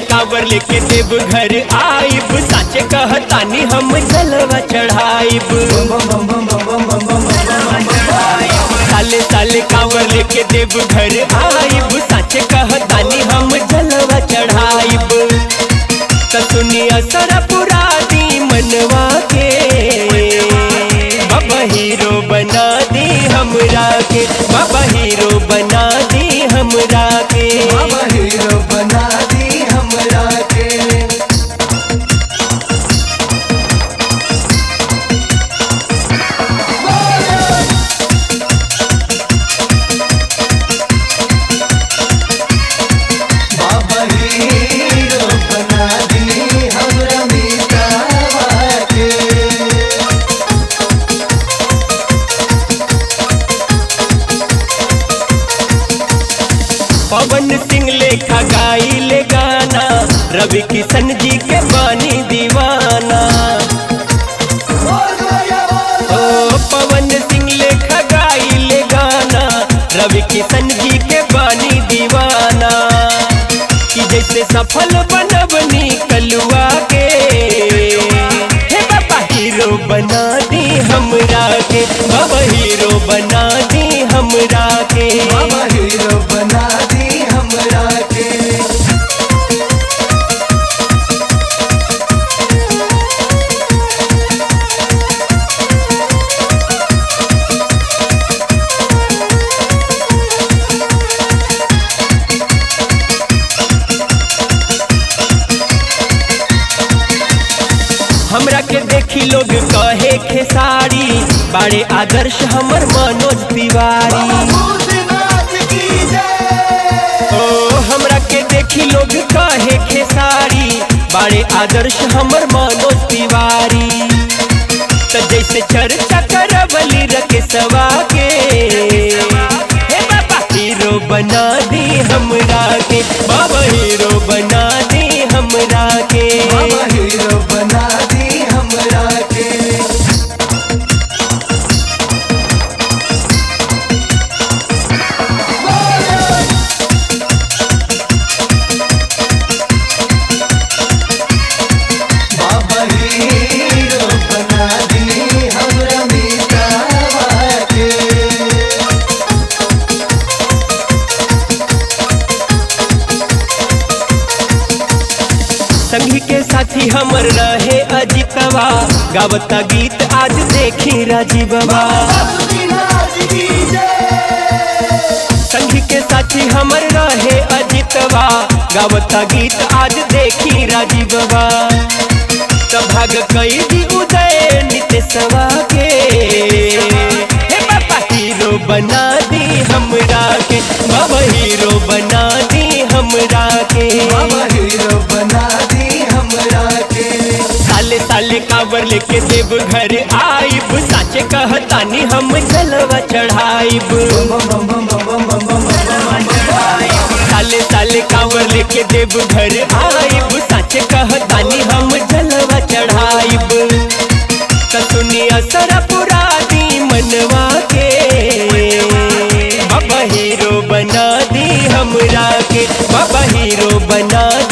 कांवर लेके देव घर आइब साचे कहतानी हम जलवा चढ़ाइब साले साले कांवर लेके देव घर आइब साचे कहतानी हम जलवा चढ़ाइब त सुनिया सारा पुरा दी मनवा के बाबा हीरो बना दी हमरा के बाबा हीरो बना दी हमरा के बाबा हीरो बना दी हमरा के बाबा हीरो बना दी हमरा मीतावा के पवन सिंह लेखा गाई ले गाना रवि किशन जी के बानी दीवाना ओ पवन सिंह लेखा गाई ले गाना रवि किशन जी के बानी दीवाना कि जैसे सफल बनबनी कलुआ के हे बाबा हीरो बना दी हमरा के बाबा हीरो बना दी हमरा के बाबा हीरो बना दी हमरा के हमरा के देखी लोग कहे खेसारी बाड़े आदर्श हमर मनोज तिवारी भूतनाथ की जय ओ हमरा के देखी लोग कहे खेसारी बाड़े आदर्श हमर मनोज तिवारी त जैसे चर्चा करवली रखे सवा के हे बाबा हीरो बना दी हमरा के बाबा हीरो बना दी हमरा के बाबा हीरो बना दी हमरा के बाबा हीरो बना दी हमरा मीतावा के संगी के साथी हमर रहे अजितवा गावता गीत आज देखी राजीववा भूतनाथ की जय संगी के साथी हमर रहे अजितवा गावता गीत आज देखी राजीववा तब भाग कई दी उदय नितेशवा के हे बाबा हीरो बना दी हमरा के बाबा हीरो बना दी हमरा के बाबा हीरो बना दी हमरा के साले साले कांवर लेके देव घर आइब साचे कहतानी हम जलवा चढ़ाइब साले साले कांवर लेके देव घर आइब साचे कहतानी हम जलवा चढ़ाइब त सुनिया सारा पुरा दी मनवा के बाबा हीरो बना दी हमरा के बाबा हीरो बना